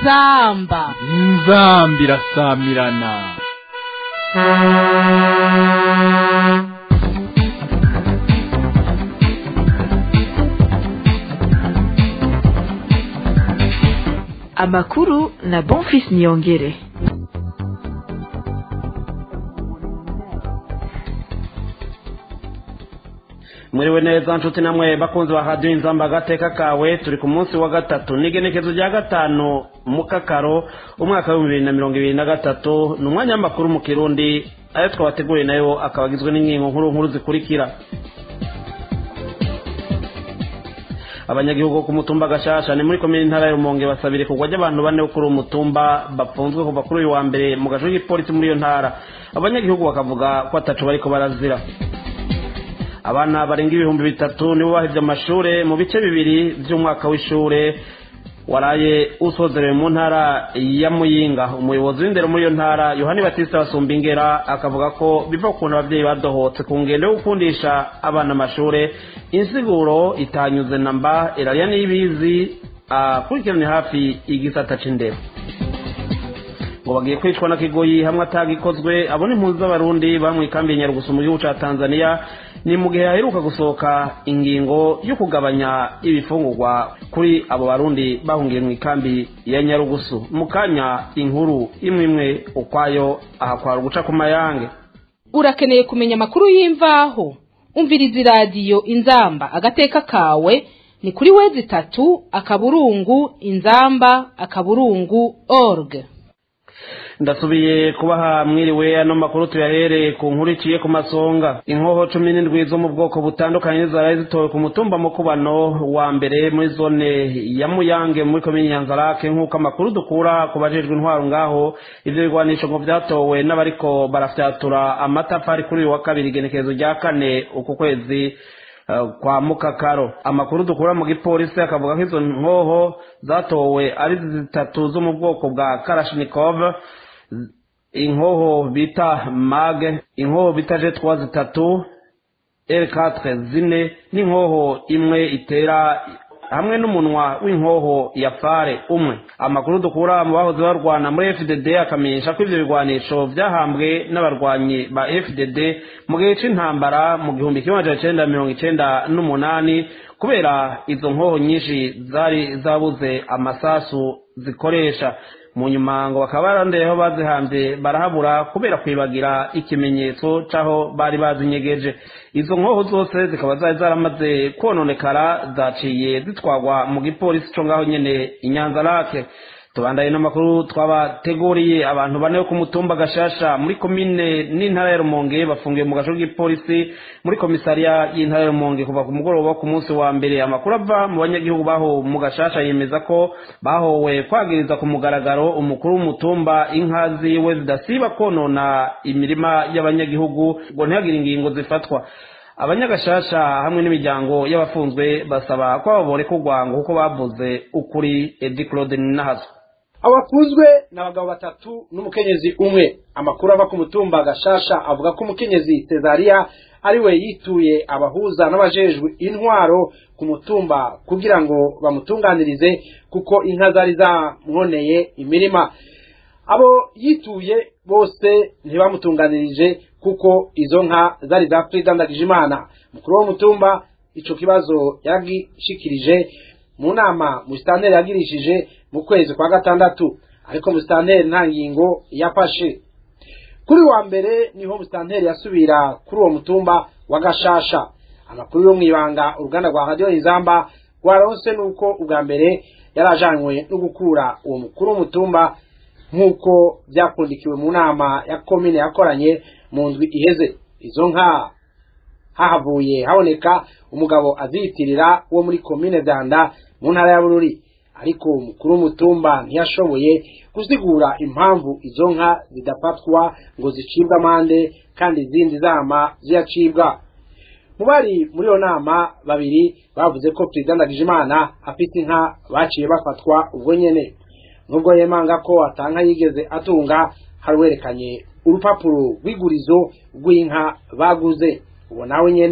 inzamba inzamba irasamirana amakuru na bonfis niyongere muriwe neza nshuti namwe bakunzi ba radiyo inzamba agateka kawe turi ku munsi wa gatatu n'igenekezo rya gatanu mu kakaro umwaka w'ibihumbi bibiri na mirongo ibiri na gatatu ni umwanya w'amakuru mu kirundi ayo twabateguriye nayo akaba agizwe n'inkingo nkuru nkuru zikurikira abanyagihugu ku mutumba gashasha ni muri komini ntara ya rumonge basabire kugwa ry'abantu bane bo kuri uwo mutumba bafunzwe kuva kuri uyu wa mbere mu gace k'ipolisi muri iyo ntara abanyagihugu bakavuga ko atacu bariko barazira abana barenga ibihumbi bitatu nibo bahevye amashure mu bice bibiri vy'umwaka w'ishure waraye usozerewe mu ntara ya muyinga umuyobozi w'indero muri iyo ntara yohani batista basumba ingera akavuga ko biva ukuntu abavyeyi badohotse ku ngendo yo gukundisha abana amashure insiguro itanyuze namba irariya n'ibizi akurikirane hafi igisata c'indero ngo bagiye kwicwa na kigoyi hamwe atagikozwe abona impunzi z'abarundi bamwe ikambi nyarugusu mu gihugu ca tanzania ni mu gihe haheruka gusohoka ingingo yo kugabanya ibifungurwa kuri abo barundi bahungiye mu ikambi ya nyarugusu mu kanya inkuru imwe imwe ukwayo ahakwara uguca ku mayange urakeneye kumenya amakuru y'imvaho umviriza iradiyo inzamba agateka kawe ni kuri wezi itatu akaburungu inzamba akaburungu org ndasubiye kubaha mwiriwe ano makuru tuyahereye ku nkuru iciye ku masonga inkoho cumi n'indwi zo mu bwoko butandukanye zaraye zitowe ku mutumba mukubano wa mbere muri zone ya muyange muri komini nyanzarake nk'uko amakuru dukura ku bajejwe intwaro ngaho ivyo bigwanisho ngo vyatowe n'abariko barafyatura amatafari kuri uyu wa kabiri igenekerezo rya kane uku kwezi kwa mukakaro amakuru dukura mu gipolisi akavuga ko izo nkoho zatowe ari zitatu zo mu bwoko bwa karashnikov inkoho bita mage inkoho bita jetwa zitatu l4 zine n'inkoho imwe itera hamwe n'umunwa w'inkoho ya fare umwe amakuru dukura mu bahoze barwana muri fdd akamenyesha ko ivyo bigwanisho vyahambwe n'abarwanyi ba fdd mu gihe c'intambara mu gihumbi kimwe amajana icenda mirongo icenda n'umunani kubera izo nkoho nyinshi zari zabuze amasasu zikoresha mu nyuma ngo bakaba barandeyeho bazihambye barahabura kubera kwibagira ikimenyetso c'aho bari bazinyegeje izo nkoho zose zikaba zari zaramaze kononekara zaciye zitwagwa mu gipolisi co ngaho nyene inyanza lake tubandaye n'amakuru twabateguriye abantu bane bo ku mutumba gashasha muri komine n'intara ya rumonge bafungiwe mu gace k'igipolisi muri komisariya y'intara ya rumonge kuva ku mugoroba wo ku munsi wa mbere amakuru ava mu banyagihugu baho mu gashasha yemeza ko bahowe kwagiriza ku mugaragaro umukuru w'umutumba inka ziwe zidasiba konona imirima y'abanyagihugu ngo ntihagire ingingo zifatwa abanyagashasha hamwe n'imiryango y'abafunzwe basaba ko abo borekurwa ngo kuko bavuze ukuri edi claude ninahazo abafunzwe ni abagabo batatu n'umukenyezi umwe amakuru ava ku mutumba gashasha avuga ko umukenyezi Cezaria ari we yituye abahuza n'abajejwe intwaro ku mutumba kugira ngo bamutunganirize kuko inka zari zamwoneye imirima abo yituye bose ntibamutunganirije kuko izo nka zari za Frida Ndagijimana mukuru w'umutumba ico kibazo yagishikirije mu nama musitanteri yagirishije mu kwezi kwa gatandatu ariko musitanteri nta ngingo yafashe kuri wa mbere niho musitanteri yasubira kuri uwo mutumba wa gashasha amakuru yo mwibanga uruganda rwa radiyo inzamba rwaronse nuko ubwa mbere yarajanywe no gukura uwo mukuru w'umutumba nk'uko byakundikiwe mu nama ya komine yakoranye mu ndwi iheze izo nka hahavuye haboneka umugabo aziyitirira wo muri komine Danda mu ntara ya Bururi ariko umukuru w'umutumba ntiyashoboye gusigura impamvu izo nka zidafatwa ngo zicibwe amande kandi izindi zama ziyacibwa mu bari muri iyo nama babiri bavuze ko perezida Ndagijimana afite inka baciye bafatwa ubwo nyene nubwo yemanga ko atanka yigeze atunga haruwerekanye urupapuro rw'igurizo rw'inka baguze uwo nawe nyene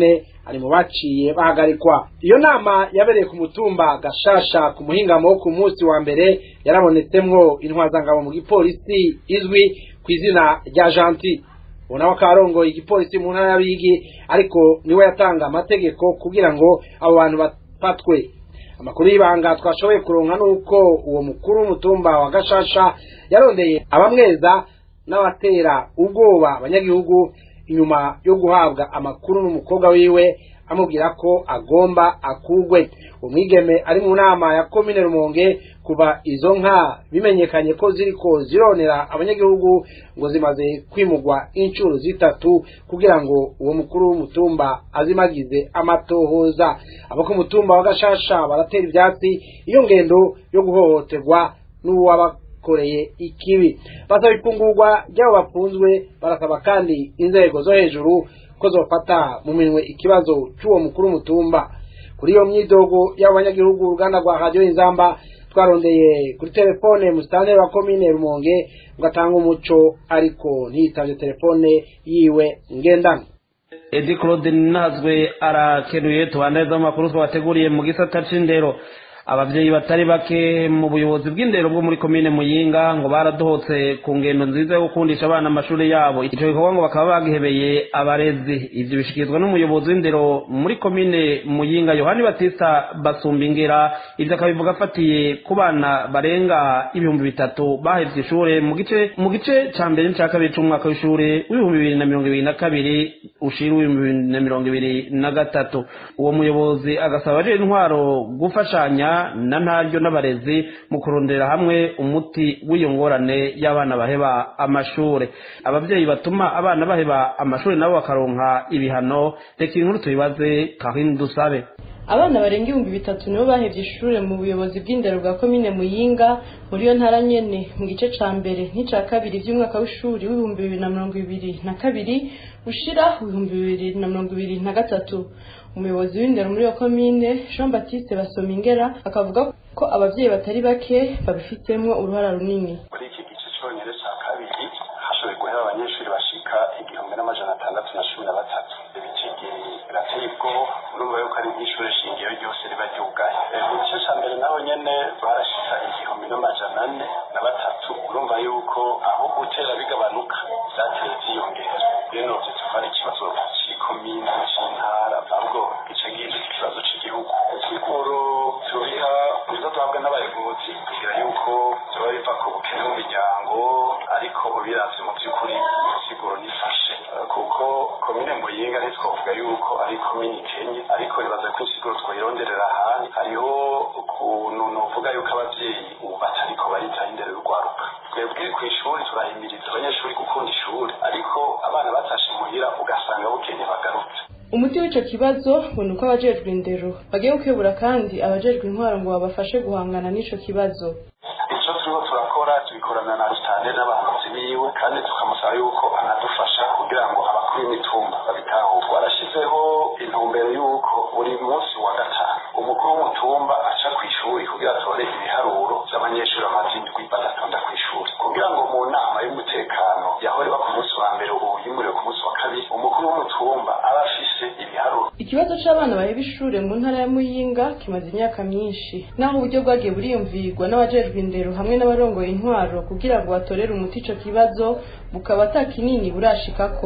ari mu baciye bahagarikwa iyo nama yabereye ku mutumba gashasha ku muhingamo wo ku munsi wa mbere yarabonetsemwo intwazangabo mu gipolisi izwi ku izina rya janti ubu nawe akaba arongoye igipolisi mu ntara y'abigi ariko niwe yatanga amategeko kugira ngo abo bantu bafatwe amakuru y'ibanga twashoboye kuronka nuko uwo mukuru w'umutumba wa gashasha yarondeye abamweza n'abatera ubwoba abanyagihugu inyuma yo guhabwa amakuru n'umukobwa wiwe amubwira ko agomba akugwe umwigeme ari mu nama ya komine rumonge kuva izo nka bimenyekanye ko ziriko zironera abanyagihugu ngo zimaze kwimugwa inshuro zitatu kugira ngo uwo mukuru w'umutumba azimagize amatohoza abo ku mutumba wa gashasha baratera ivyatsi iyo ngendo yo guhohoterwa n'uwabakoreye ikibi basaba ifungurwa ry'abo bafunzwe barasaba kandi inzego zo hejuru ko zofata mu minwe ikibazo cy'uwo mukuru w'umutumba kuri iyo myidogo y'abanyagihugu uruganda rwa radiyo inzamba twarondeye kuri telefone musitanteri wa komine rumonge ngo atange umuco ariko ntiyitavye telefone yiwe ngendanwa edi claude nazwe arakenuye tubandariza mu makuru twabateguriye mu gisata c'indero abavyeyi batari bake mu buyobozi bw'indero bwo muri komine muyinga ngo baradohotse ku ngendo nziza yo gukundisha abana amashuri yabo ico gikorwa ngo bakaba bagihebeye abarezi ivyo bishikirizwa n'umuyobozi w'indero muri komine muyinga yohani batista basumbingera ivyo akabivuga afatiye ku bana barenga ibihumbi bitatu bahevye ishure mu gice mu gice ca mbere n'ica kabiri c'umwaka w'ishure w'ibihumbi bibiri na mirongo ibiri na kabiri ushira w'ibihumbi bibiri na mirongo ibiri na gatatu uwo muyobozi agasaba abajejwe intwaro gufashanya na ntaryo n'abarezi mu kurondera hamwe umuti w'iyo ngorane y'abana baheba amashure abavyeyi batuma abana baheba amashure nabo bakaronka ibihano reka inkuru tuyibaze kahini dusabe abana barenga ibihumbi bitatu nibo bahevye ishure mu buyobozi bw'indero bwa komine muyinga muri iyo ntara nyene mu gice ca mbere n'ica kabiri vy'umwaka w'ishuri w'ibihumbi bibiri na mirongo ibiri na kabiri ushira ibihumbi bibiri na mirongo ibiri na gatatu umuyobozi w'indero muri iyo komine jean baptiste basomingera akavuga ko abavyeyi batari bake babifitemo uruhara runini muri iki gice cyonyine cya kabiri hashoboye guhera abanyeshuri bashika igihumbi n'amajana atandatu na cumi na batatu ibicigiri birateye ubwoba urumva yuko ari nk'ishure shingiro ryose riba ryugaye mu gice cya mbere naho nyene barashika igihumbi n'amajana ane na batatu urumva yuko aho gutera bigabanuka vyateye vyiyongera rero vyo tuva ari ikibazo c'ikomine c'intara ahubwo gice ngiki ikibazo c'igihugu insiguro turiha nizo duhabwa n'abayobozi kugira yuko vyoba biva ku bukene mu miryango ariko ubiravye mu vy'ukuri insiguro nifashe kuko komine muyinga ntitwovuga yuko ari komine ikenye ariko ribaza ko insiguro twoyironderera ahandi hariho ukuntu novuga yuko abavyeyi ubu batariko baritaho indero y'urwaruka twebwe kw'ishuri turahimiriza abanyeshuri gukunda ishuri ariko abana batashe muhira ugasanga bukeye bagarutse umuti w'ico kibazo ngo ni uko abajejwe indero bagiye gukebura kandi abajejwe intwaro ngo babafashe guhangana n'ico kibazo icyo turiho turakora tubikorana na sitade n'abahanzi biwe kandi tukamusaba yuko anadufasha kugira ngo abakuru b'imitumba babitahure warashyizeho intumbero y'uko buri munsi wa gatanu umukuru w'umutumba aca ku ishuri kugira atore ibiharuro by'abanyeshuri bamaze indwi badatonda ku ishuri kugira ngo mu nama y'umutekano yahoreba ku munsi wa mbere ubu yimuriwe ku munsi wa kabiri umukuru w'umutumba aba afise ibiharuro ikibazo c'abana baheba ishure mu ntara ya muyinga kimaze imyaka myinshi naho uburyo bwagiye buriyumvirwa n'abajejwe indero hamwe n'abarongoye intwaro kugira ngo batorere umuti ico kibazo bukaba ata kinini burashikako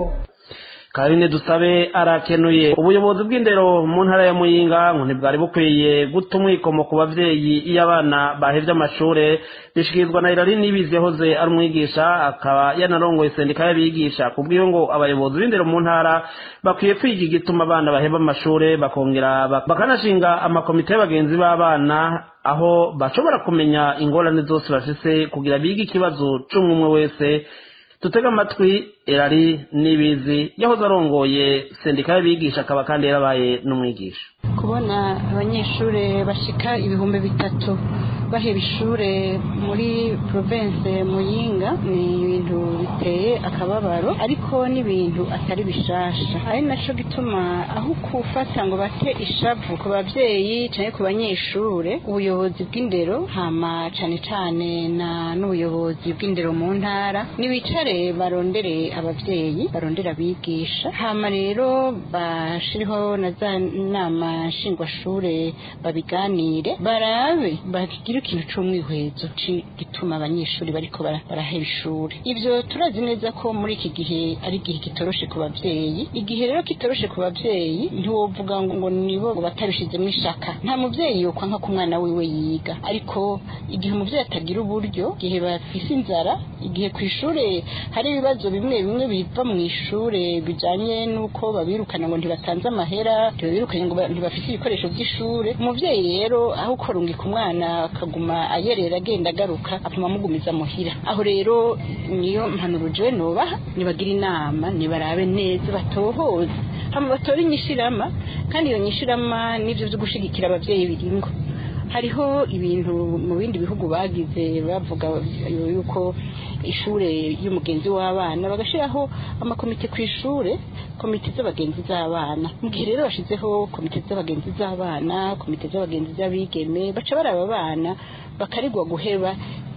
karine dusabe arakenuye ubuyobozi bw'indero mu ntara ya muyinga ngo ntibwari bukwiye guta umwikomo ku bavyeyi iyo abana bahevye amashure bishikirizwa na irari nibizi yahoze ari umwigisha akaba yanarongoye sendika y'abigisha kubwiyo ngo abayobozi b'indero mu ntara bakwiye kwiga igituma abana baheba amashure bakongera bak- bakanashinga amakomite y'abagenzi b'abana aho bashobora kumenya ingorane zose bafise kugira bige ikibazo c'umwe wese tutega amatwi erari n'ibizi yahoze arongoye sendika y'abigisha akaba kandi yarabaye n'umwigisha kubona abanyeshuri bashika ibihumbi bitatu baheba ishure muri province muyinga ni ibintu biteye akababaro ariko n'ibintu atari bishasha ari naco gituma aho kufata ngo bate ishavu ku bavyeyi canke ku banyeshure ubuyobozi bw'indero hama cane cane na n'ubuyobozi bw'indero mu ntara nibicare barondere abavyeyi barondere abigisha hama rero bashireho na za nama nshingwashure babiganire barabe bagira ikintu c'umwihwezo gituma abanyeshuri bariko baraheba ishuri ivyo turazi neza ko muri iki gihe ari igihe kitoroshe ku bavyeyi igihe rero kitoroshe ku bavyeyi ntiwovuga ngo nibo batabishizemo ishaka nta muvyeyi yokwanka ko umwana wiwe yiga ariko igihe umuvyeyi atagira uburyo igihe bafise inzara igihe ku ishure hari ibibazo bimwe bimwe biva mu ishure bijanye n'uko babirukana ngo ntibatanze amahera ntibabirukanye ngo ntibafise ibikoresho by'ishure umuvyeyi rero aho ukorungika umwana akaguma ayerera agenda agaruka apima amugumiza muhira aho rero niyo mpanuro jewe nobaha nibagira inama nibarabe neza batohoze hama batore inyishirama kandi iyo nyishirama n'ivyo vyo gushigikira abavyeyi biringo hariho ibintu mu bindi bihugu bagize bavuga yuko ishure y'umugenzi w'abana bagashiraho amakomite ku ishure komite z'abagenzi z'abana mu gihe rero bashizeho komite z'abagenzi z'abana komite z'abagenzi z'abigeme baca baraba abana bakarigwa guheba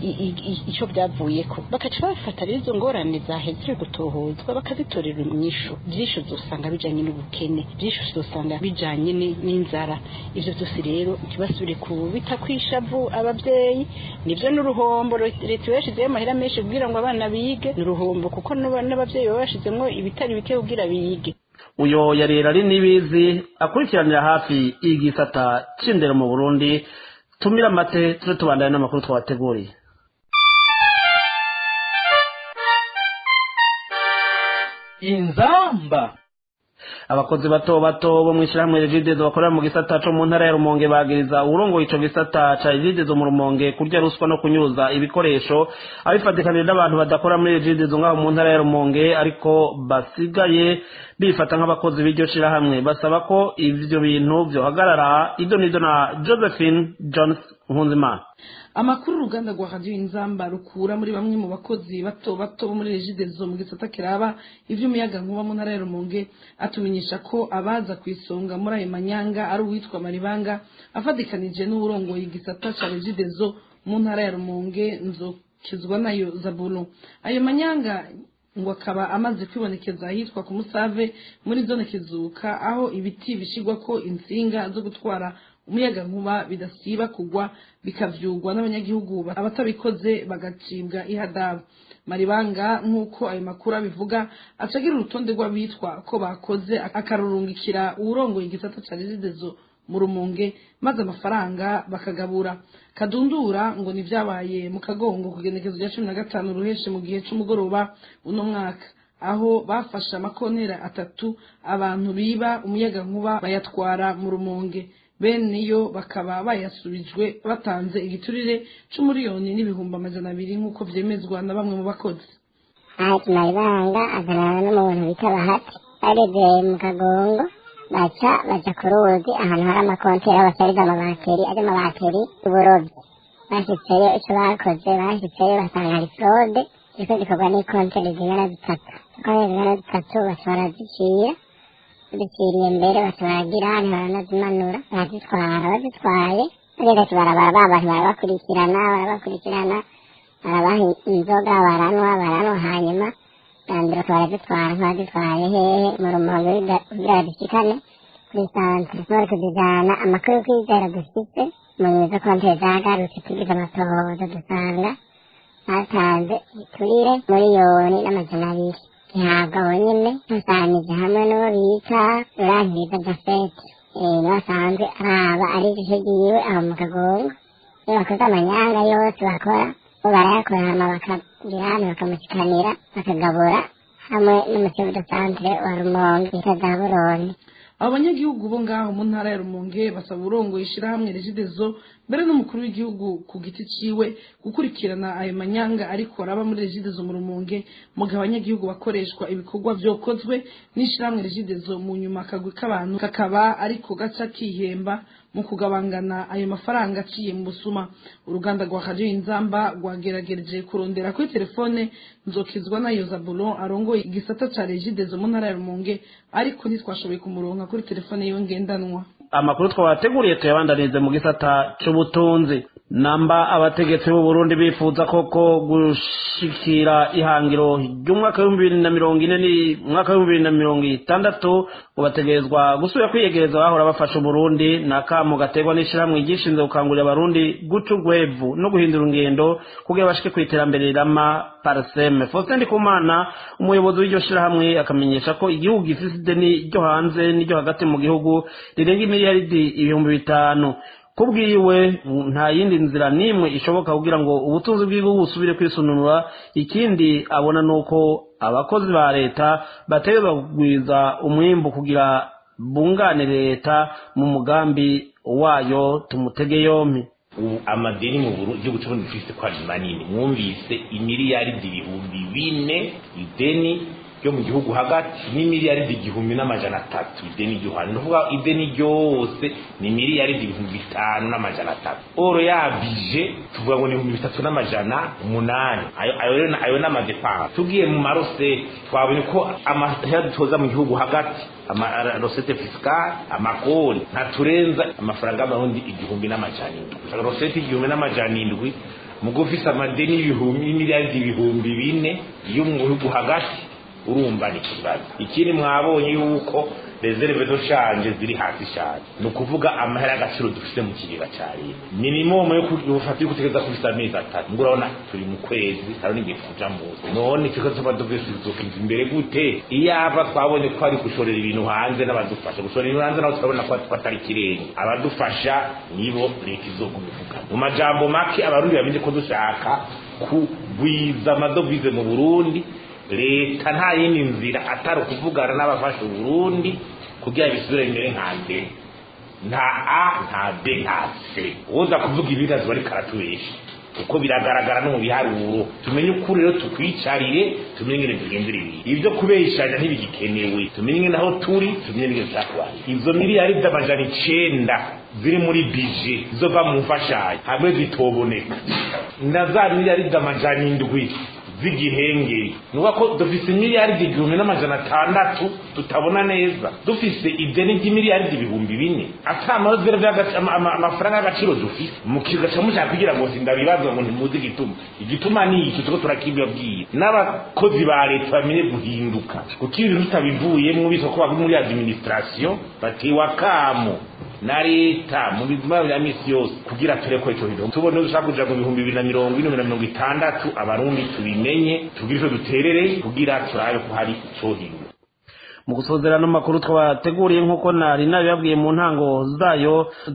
icyo byavuyeko bakaca bafata rero izo ngorane zaheze gutohozwa bakazitorera inyishu byinshi uzosanga bijanye n'ubukene byinshi uzosanga bijanye n'inzara ivyo byose rero ntibasubire kubita kwishavu abavyeyi nivyo n'uruhombo leta iba yashizeho amahera menshi kugira ngo abana bige ni uruhombo kuko n'abavyeyi baba bashizemwo ibitari bike kugira bige uyo yarera ari n'ibizi akurikiranira hafi igisata c'indero mu burundi tumira amate tube tubandane n'amakuru twabateguriye inzamba abakozi bato bato bo mu ishyirahamwe regidezo bakorera mu gisata co mu ntara ya rumonge bagiriza uwurongoye ico gisata ca regidezo mu rumonge kurya ruswa no kunyuza ibikoresho abifatikanije n'abantu badakora muri regidezo ngaho mu ntara ya rumonge ariko basigaye bifata nk'abakozi b'iryo shirahamwe basaba ko ivyo bintu vyohagarara ido nido na josephine jones nkunzimana amakuru uruganda rwa radiyo inzamba rukura muri bamwe mu bakozi bato bato bo muri regidezo mu gisata kiraba ivy'umuyaga nkuba mu ntara ya rumonge atumenyesha ko abaza ku isonga muri ayo manyanga ari uwitwa maribanga afatikanije n'uwurongoye igisata ca regidezo mu ntara ya rumonge nzokizwa nayo zabuno ayo manyanga ngo akaba amaze kwibonekeza ahitwa ku musave muri zone kizuka aho ibiti bishigwa ko insinga zo gutwara umuyaga nkuba bidasiba kugwa bikavyugwa n'abanyagihugu abatabikoze bagacibwa ihadabu maribanga nk'uko ayo makuru abivuga acagira urutonde rw'abitwa ko bakoze akarurungikira uwurongoye igisata ca rezidezo mu rumonge maze amafaranga bakagabura kadundura ngo nivyabaye mu kagongo ku genekezo rya cumi na gatanu ruheshe mu gihe c'umugoroba uno mwaka aho bafashe amakontera atatu abantu biba umuyaga nkuba bayatwara mu rumonge bene yo bakaba bayasubijwe batanze igiturire c'umuriyoni n'ibihumbi amajana abiri nk'uko vyemezwa na bamwe mu bakozi haji maribanga aganana n'umuntu bita bahati baregeye mu kagongo baca baja ku ruzi ahantu hari amakontera basariza amabateri ari amabateri y'uburovyi bashitseyo ico bakoze bashitseyo basanga hari fraude ziriko zikorwa n'ikonteri zingana zitatu ikonteri zingana zitatu baca barazicira ziciriye mbere baca baragira ntibanazimanura barazitwara bazitwaye bageze barabara ba bantu barabakurikirana barabakurikirana barabaha inzoga baranywa baranywa hanyuma bandura barazitwara nk'abazitwaye hehe mu rumonge kugira bazishikane kuri santere bari kuzijana amakuru kwizera dufite mu nyuma zo kontere zagarutse tugize amatohoza dusanga batanze iturire miliyoni n'amajana abiri gihabwa bonyine basanije hamwe n'uwo bita rurangiriza jafete niwe asanzwe araba ari igice giwe aho mu kagongo iyo bakoze amanyanga yose bakora bo barayakora hama bakagira hano bakamushikanira bakagabura hamwe n'umukivu de santere wa rumonge bita za buroni abo banyagihugu bo ngaho mu ntara ya rumonge basaba urongoye ishirahamwe regidezo mbere n'umukuru w'igihugu ku giti ciwe gukurikirana ayo manyanga ariko araba muri regidezo mu rumonge mu gihe abanyagihugu bakoreshwa ibikorwa vyokozwe n'ishirahamwe regidezo mu nyuma akagwi k'abantu kakaba ariko gaca kihemba mu kugabangana ayo mafaranga aciye mu busuma uruganda rwa radio inzamba rwageragereje kurondera kuri telefone nzokizwa na yozabulon arongoye igisata ca regidezo mu ntara ya rumonge ariko ntitwashoboye kumuronka kuri telefone yiwe ngendanwa amakuru twabateguriye tuyabandanize mu gisata c'ubutunzi namba abategetsi b'u Burundi bifuza koko gushikira ihangiro ry'umwaka w'ibihumbi bibiri na mirongo ine n'umwaka w'ibihumbi bibiri na mirongo itandatu ngo bategerezwa gusubira kwiyegereza abahora bafasha Uburundi ni akamo gaterwa n'ishirahamwe ryishinzwe gukangurira abarundi guca urwevu no guhindura ingendo kugira bashike ku iterambere rirama parseme Faustin Ndikumana umuyobozi w'iryo shirahamwe akamenyesha ko igihugu gifise ideni ryo hanze n'iryo hagati mu gihugu rirenga imiliyaridi ibihumbi bitanu kubwiwe nta yindi nzira n'imwe ishoboka kugira ngo ubutunzi bw'igihugu busubire kwisununura ikindi abona nuko abakozi ba leta bategerezwa kugwiza umwimbu kugira bungane leta mu mugambi wayo tumutege yompi ubu amadeni mu gihugu cy'uburundi dufise ko ari manini mwumvise imiliyaridi ibihumbi bine ideni ryo mu gihugu hagati ni miliyaridi igihumbi n'amajana atatu ideni ryo hanze ni ukuvuga ideni ryose ni miliyaridi ibihumbi bitanu n'amajana atatu oro yabije tuvuga ngo ni ibihumbi bitatu n'amajana umunani ayo ayo rero ayo ni amadepanse tugiye mu marose twabonye ko amahera dutoza mu gihugu hagati amarosete fisikali amakori ntaturenza amafaranga y'amarundi igihumbi n'amajana indwi rosete igihumbi n'amajana indwi mugo ufise amadeni y'ibihumbi y'imiliyaridi ibihumbi bine yo mu gihugu hagati urumva ni ikibazo ikindi mwabonye yuko reserve zo shanje ziri hasi cyane ni ukuvuga amahera y'agaciro dufite mu kigega cya leta minimum yo gufata yo gutegereza ku amezi atatu ngo urabona turi mu kwezi hari n'igihe tuja muzi none ikigo cy'abadovize tuzokinza imbere gute iyaba twabonye ko ari gushorera ibintu hanze n'abadufasha gushorera ibintu hanze nabo turabona ko atari kirenge abadufasha nibo leta izoguma ivuga mu majambo make abarundi bamenye ko dushaka kugwiza amadovize mu burundi leta nta yindi nzira atari ukuvugana n'abafasha uburundi kugira bisubire imbere nka mbere nta a nta b nta c uza kuvuga ibibazo bari karatubesha kuko biragaragara no mu biharuro tumenye ukuri rero tukwicarire tumenye ingene tugendera ibintu ibyo kubeshanya ntibigikenewe tumenye ingene aho turi tumenye n'ingene tuzakubana izo miliyari z'amajana icenda ziri muri bije zova mu mfashanyo hamwe zitoboneka na za miliyari z'amajana indwi z'igihengeri nuba ko dufise miliyaridi igihumbi n'amajana atandatu tutabona neza dufise ideni ry'imiliyaridi ibihumbi bine ata amafaranga y'agaciro dufise mukigaca mushaka kugira ngo sindabibaza ngo ntimuzi igituma igituma ni iki tuko turakibabwira n'abakozi ba leta bamenye guhinduka kuko ibintu tutabivuyemwo bitwa ko bari muri administration batewe akamo na leta mu bizima bya misi yose kugira tureko ico bintu tubone dushaka kuja mu bihumbi bibiri na mirongo ine na mirongo itandatu abarundi tubimenye tugire ico duterere kugira turabe ko hari icohinga mu gusozerana amakuru twabateguriye nk'uko nari nabibabwiye mu ntango zayo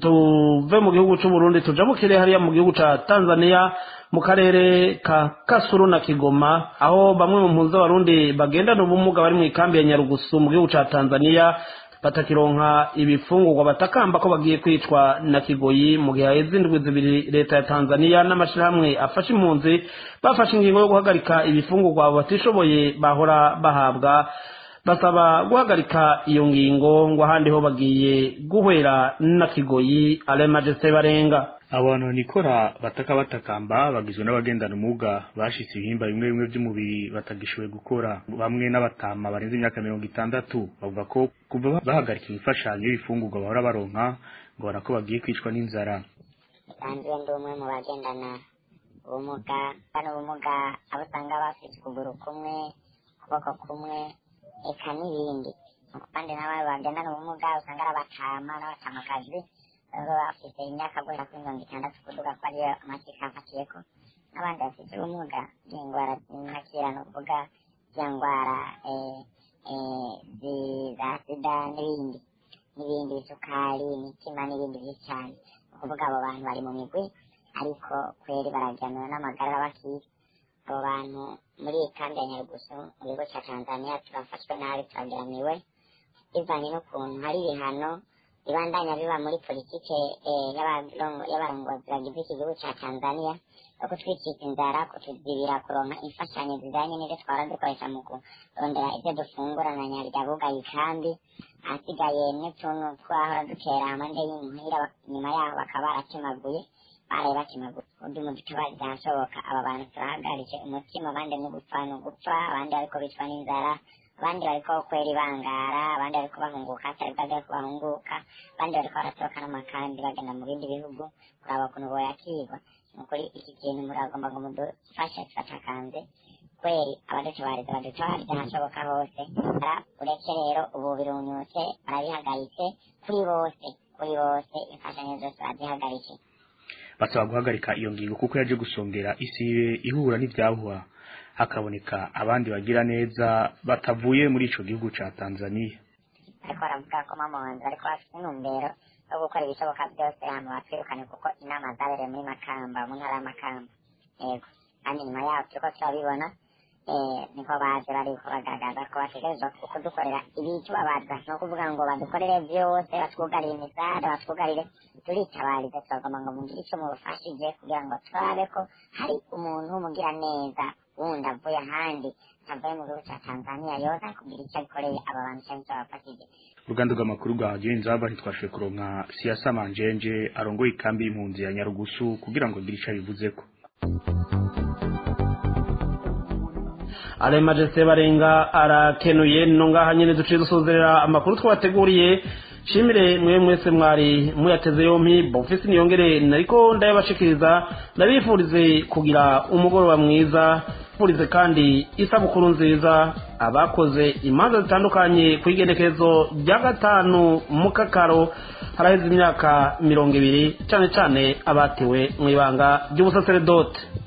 tuve mu gihugu cy'u Burundi tujabukire hariya mu gihugu ca Tanzania mu karere ka Kasuru na Kigoma aho bamwe mu mpunzi z'abarundi bagendana ubumuga bari mu ikambi ya Nyarugusu mu gihugu ca Tanzania batakironka ibifungurwa batakamba ko bagiye kwicwa na kigoyi mu gihe haheze indwi zibiri leta ya tanzania n'amashyirahamwe afasha impunzi bafashe ingingo yo guhagarika ibifungurwa abo batishoboye bahora bahabwa basaba guhagarika iyo ngingo ngo ahandi ho bagiye guhwera na kigoyi ale majesite barenga abantu nikora bataka batakamba bagizwe n'abagendana umuga bashitse ibihimba bimwe bimwe by'umubiri batagishoboye gukora bamwe n'abatama barenze imyaka mirongo itandatu bavuga ko kuva bahagarika imifashanyo y'ibifungurwa bahora baronka ngo barako bagiye kwicwa n'inzara nsanzwe ndi umwe mu bagendana ubumuga bano ubumuga abo usanga bafite ukuguru kumwe ukuboko kumwe eka n'ibindi kandi n'abandi bagendana ubumuga usanga ari abatama n'abatamakazi baba bafite imyaka guhera kuri mirongo itandatu kuduga ko ariyo amakipe afatiyeko n'abandi bafite ubumuga bw'indwara z'intakira ni ukuvuga za ndwara za sida n'ibindi n'ibindi isukari imitima n'ibindi byinshi cyane ni ukuvuga abo bantu bari mu migwi ariko kweri barajyanwa n'amagara bakiga abo bantu muri iyi kambi ya nyarugusu mu gihugu cya tanzania turafashwe nabi turageramiwe bivanye n'ukuntu hari ibihano ibandanya biba muri politike y'abarongozi bagize iki gihugu ca tanzania yo kutwikika inzara kutuzibira kuronka imfashanyo zijanye n'ivyo twara dukoresha mu kurondera ivyo dufungura na nyarya bugaye ikambi ahasigaye n'utuntu twahora dutera amande y'imuhira nyuma yaho bakaba baratemaguye baraye bakemaguye undi mu dutabari byashoboka aba bantu turahagaritse umutima abandi ni gupfa ni ugupfa abandi bariko bicwa n'inzara abandi bariko kwera ibangara abandi bariko bahunguka atari bwaje ko bahunguka abandi bariko baratoroka n'amakambi bagenda mu bindi bihugu kuraba ukuntu boyakirwa nukuri iki kintu muragomba ngo mudufashe tubatakanze kweri abadutabariza badutabariza ahashoboka hose uretse rero ubu birunyutse barabihagaritse kuri bose kuri bose imfashanyo zose bazihagaritse basaba guhagarika iyo ngingo kuko yaje gusongera isi ihura n'ibyahuha hakaboneka abandi bagira neza batavuye muri ico gihugu ca Tanzania ariko baravuga ko mamonzi ariko bafite intumbero yo gukora ibishoboka byose hano batwirukane kuko inama zabereye muri makamba mu ntara y'amakamba yego kandi nyuma yaho turiko turabibona niko baje bariko bagaragaza ko bategerezwa kudukorera ibitubabaza ni ukuvuga ngo badukorere byose batwugarire imisare batwugarire turitabarize turagomba ngo mugire icyo mubufashije kugira ngo turabe ko hari umuntu w'umugira neza wundi avuye ahandi avuye mu gihugu cya tanzania yoza kugira icyo akoreye aba bantu cyangwa icyo babafashije uruganda rw'amakuru rwa radiyo inzaba ntitwashoboye kuronka siyasa manjenje arongoye ikambi y'impunzi ya nyarugusu kugira ngo agire icyo abivuzeko aremaje sebarenga arakenuye no ngaha nyene duciye dusozerera amakuru twabateguriye shimire mwe mwese mwari muyateze yompi bofisi niyongere nariko ndayabashikiriza ndabifurize kugira umugoroba mwiza furize kandi isabukuru nziza abakoze imanza zitandukanye ku igenekerezo rya gatanu mu kakaro haraheze imyaka mirongo ibiri cane cane abatewe mu ibanga ry'ubusaseredote